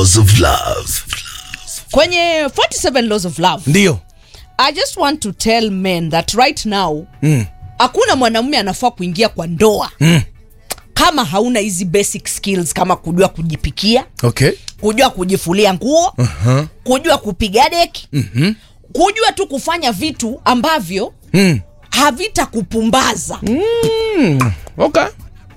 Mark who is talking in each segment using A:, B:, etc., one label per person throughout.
A: laws of love.
B: kwenye 47 laws of love
C: ndio
B: i just want to tell men that right now hakuna mwanamume anafaa kuingia kwa ndoa
C: Mm.
B: kama hauna hizi basic skills kama kujua kujipikia
C: okay
B: kujua kujifulia nguo
C: uh-huh.
B: kujua kupiga deki mm-hmm. kujua tu kufanya vitu ambavyo
C: mm.
B: havitakupumbaza
C: okay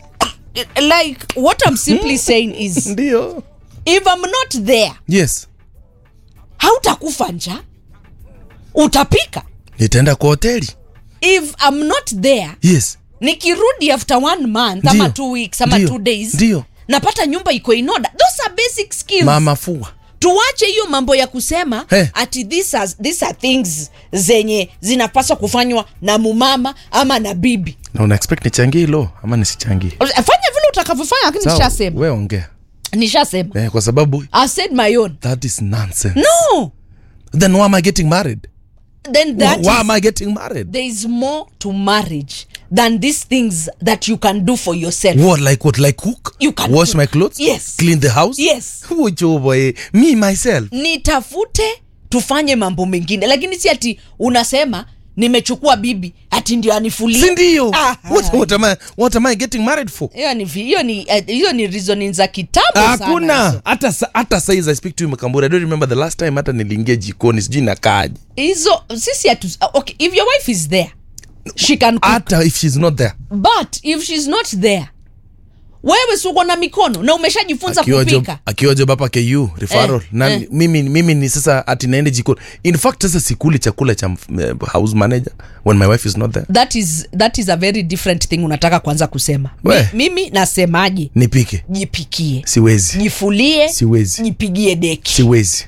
B: like what i'm simply saying is
C: ndio
B: if i'm not there
C: yes
B: hautakufa njaa utapika
C: nitaenda kwa hoteli
B: if i'm not there
C: yes
B: nikirudi after one month ama
C: Ndio.
B: two weeks ama
C: Ndio.
B: two days
C: Ndio.
B: napata nyumba iko in order those are basic skills
C: mama fua
B: tuache hiyo mambo ya kusema
C: Hey.
B: ati these are, these are things zenye zinapaswa kufanywa na mumama ama na bibi
C: na una expect nichangie hilo ama nisichangie
B: fanya vile utakavyofanya lakini
C: Sawa,
B: nishasema
C: we ongea
B: nishasema
C: eh, kwa sababu
B: i said my own
C: that is nonsense
B: no
C: then why am i getting married
B: then that
C: why
B: is,
C: am i getting married
B: there is more to marriage than these things that you can do for yourself
C: what like what like cook
B: You can
C: wash
B: cook.
C: my clothes
B: Yes.
C: clean the house
B: Yes.
C: Ucho boy me myself
B: nitafute tufanye mambo mengine lakini si ati unasema nimechukua bibi ati ndio anifulie
C: si ndio
B: Ah,
C: what, what, am I, what am i getting married for
B: hiyo ni vi- hiyo ni eh, hiyo ni reasoning za kitambo sana
C: hakuna
B: hizo.
C: hata sa- hata saizi i speak to you mkamburi i don't remember the last time hata niliingia jikoni sijui nakaaji
B: hizo sisi hatu okay if your wife is there she can cook.
C: hata if she's not there
B: but if she's not there wewe si uko na mikono na umeshajifunza
C: akiwa job,
B: kupika
C: akiwa job hapa ku referral
B: Eh,
C: na
B: eh.
C: mimi mimi ni sasa ati naende jikoni in fact sasa sikuli chakula cha uh, house manager when my wife is not there
B: that is that is a very different thing unataka kwanza kusema
C: We.
B: Mi, mimi nasemaje
C: nipike
B: jipikie
C: siwezi
B: jifulie
C: Siwezi.
B: jipigie deki
C: siwezi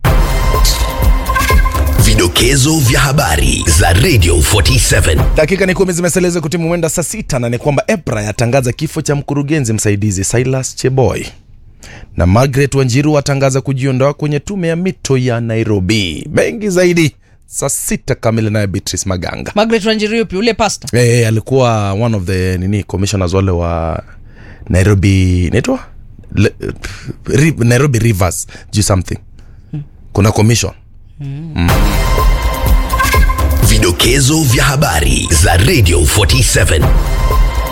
A: Vidokezo vya habari za Radio 47.
C: dakika ni kumi zimeselezwa kutimu mwenda saa sita na ni kwamba EPRA yatangaza kifo cha mkurugenzi msaidizi Silas Cheboy na Margaret Wanjiru atangaza kujiondoa kwenye tume ya mito ya Nairobi. Mengi zaidi saa sita kamili, naye Beatrice Maganga.
B: Margaret Wanjiru yupi ule pasta
C: Eh, alikuwa one of the nini commissioners wale wa Nairobi naitwa Le- Ri- Nairobi Rivers juu something kuna commission
A: Vidokezo vya habari za Radio 47.